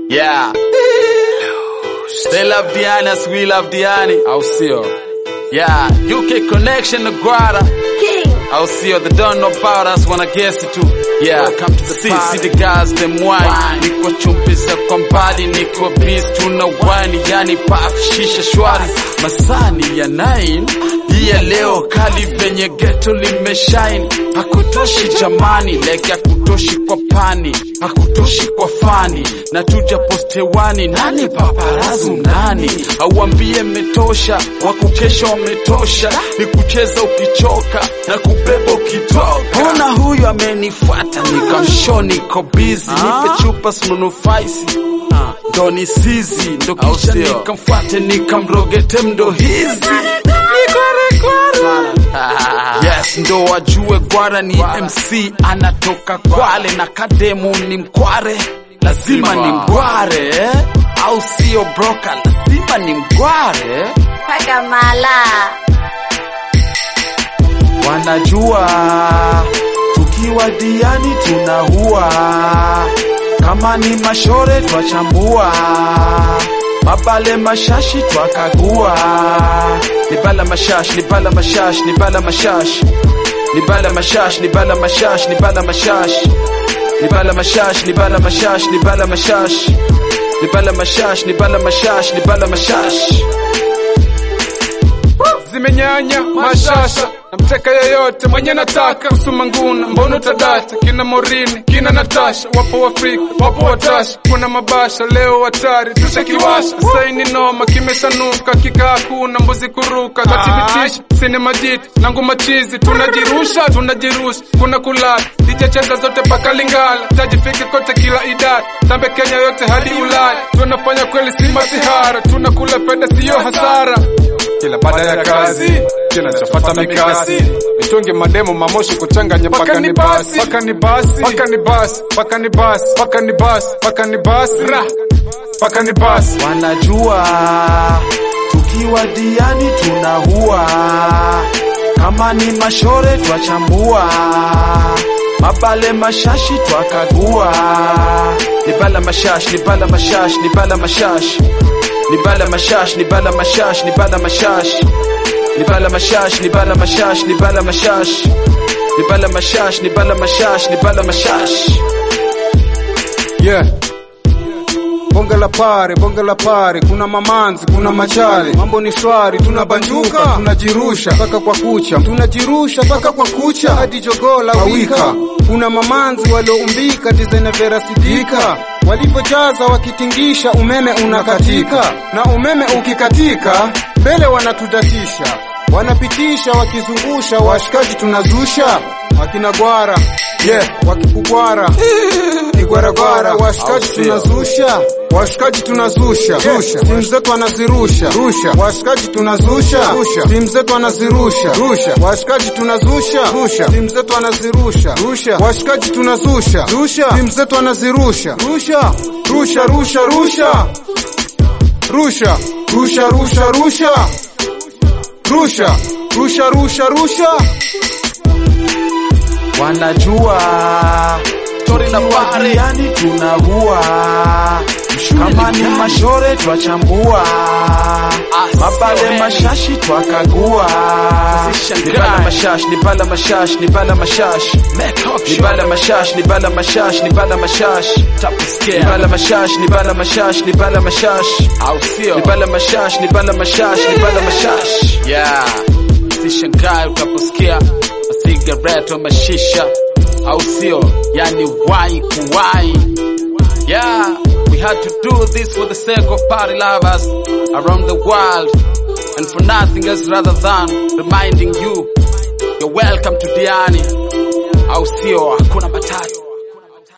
Yeah. They love Diani as we love Diani. Au sio? Yeah. UK connection to Guara. King. Au sio? They don't know about us wanna guess it too. Yeah. Welcome to the See, see the guys them wine. Niko chumbiza kwa mbali, niko biz tuna wine, yani puff shisha shwari. Masani ya nine. Hii ya leo kali venye ghetto limeshine. Hakutoshi jamani, like hakutoshi kwa pani, hakutoshi kwa fani. Na tuja postewani, nani paparazu nani? Auambie metosha, wakukesha wametosha. Ni kucheza ukichoka na kubeba ukitoka. Ona huyu amenifuata, nikamsho niko busy. Nipe chupa sinunufaisi ndo ni sizi ndo kisha nikamfuate nikamrogete mdo hizi yes ndo wajue gwara ni mc anatoka kwale na kademu ni mkware lazima ni mgware eh? au sio broka lazima ni mgware Paka mala. wanajua tukiwa diani tunahua kama ni mashore twachambua mabale mashashi twakagua nibala mashash nibala mashash nibala mashash nibala mashash nibala mashash nibala mashash nibala mashash nibala mashash nibala mashash nibala mashash nibala mashash nibala mashash zimenyanya mashasha namteka yeyote mwenye nataka kusuma nguna mbono tadata kina morini kina natasha wapo wafrika wapo watasha kuna mabasha leo hatari tushakiwasha saini noma kimeshanuka kika hakuna mbuzi kuruka kathibitisha sinema jiti nangu machizi tunajirusha tunajirusha kuna kulala dijacheza zote paka lingala tajifike kote kila idara tambe kenya yote hadi ulaya tunafanya kweli si masihara tunakula penda siyo hasara kila baada ya kazi kinachofata mikasi nitunge mademo mamoshi kuchanganya paka ni basi paka ni basi paka ni basi paka ni basi paka ni basi paka ni basi ra paka ni basi wanajua tukiwa diani tunahua kama ni mashore twachambua mabale mashashi twakagua nibala mashash nibala mashash nibala mashash nibala mashash nibala mashash nibala mashash nibala mashash nibala mashash nibala mashash nibala mashash nibala mashash nibala mashash yeah bonge la pare bonge la pare kuna mamanzi kuna machale mambo ni shwari tunabanjuka tunajirusha mpaka kwa kucha tunajirusha mpaka kwa kucha hadi jogoo la wika kuna mamanzi walioumbika dizaina vera sidika walivyojaza wakitingisha umeme unakatika na umeme ukikatika mbele wanatudatisha wanapitisha wakizungusha washikaji tunazusha wakina gwara yeah, wakikugwara igwaragwara washikaji tunazusha washikaji tunazusha rusha timu zetu wanazirusha rusha washikaji tunazusha rusha timu zetu wanazirusha rusha washikaji tunazusha rusha timu zetu wanazirusha rusha washikaji tunazusha rusha timu zetu wanazirusha rusha rusha rusha rusha rusha rusha rusha rusha rusha rusha rusha rusha wanajua Tori na pare. yani tunahua kama ni mashore twachambua mabale mashashi twakagua nibala mashash nibala mashash nibala mashash nibala mashash nibala mashash nibala mashash nibala mashash nibala mashash nibala mashash nibala mashash nibala mashash nibala mashash yeah sishangae utaposikia masigareto mashisha au sio yani wai kuwai yeah we had to do this for the sake of party lovers around the world and for nothing else rather than reminding you you're welcome to diani au sio hakuna matatu